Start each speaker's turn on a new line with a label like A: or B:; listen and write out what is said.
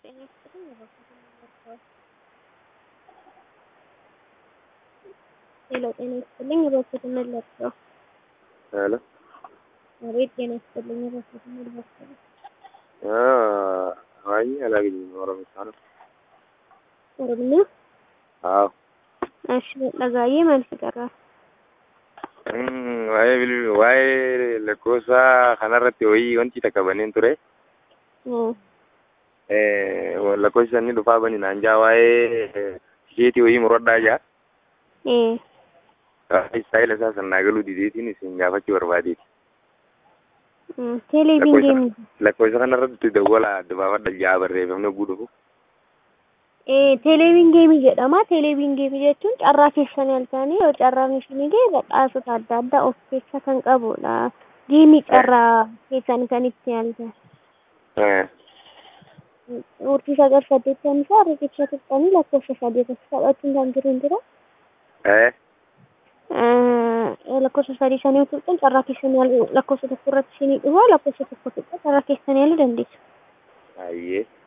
A: ጤና ይስጥልኝ እባክዎትን መለስዎት ሄሎ ጤና ይስጥልኝ እባክዎትን መለስዎት
B: ሄሎ
A: አቤት ጤና ይስጥልኝ እባክዎትን መለስዎት
B: አይ አላገኘም ኦሮምኛ ነው
A: ኦሮምኛ
B: አዎ
A: እሺ ለጋዬ መልስ ቀራል
B: waa'ee bil- waa'ee lakkoofsa kanarratti wayii wanti takka baneen ture lakkoofsi sanni dhufaa bani naan jaa waa'ee tikeetii wayii muradhaa jaa istaayila isaa sannaa galuu dideetiin isin gaafachuu barbaadeeti
A: ቴሌቪዥን ጌም
B: lakkoofsa kanarratti dawwala adda baafadha jaa barreeffamni oguu dhufu
A: ቴሌቪዥን ጌም jedhama ቴሌቪዥን ጌም jechuun carraa keessan yaaltanii yoo carraan isinii ga'e badhaasota adda addaa of keessa kan qabudha geemii carraa keessan kan itti yaaltan urjii sagal saddeettamii isaa riqicha tuqxanii lakkoofsa sadii irratti taphachuun kan jiru hin jira lakkoofsa sadii sanii tuqxan carraa keessan yaaluu lakkoofsa tokko irratti isinii dhufa lakkoofsa tokko tuqxa carraa keessan yaaluu dandeessu.
B: ayyee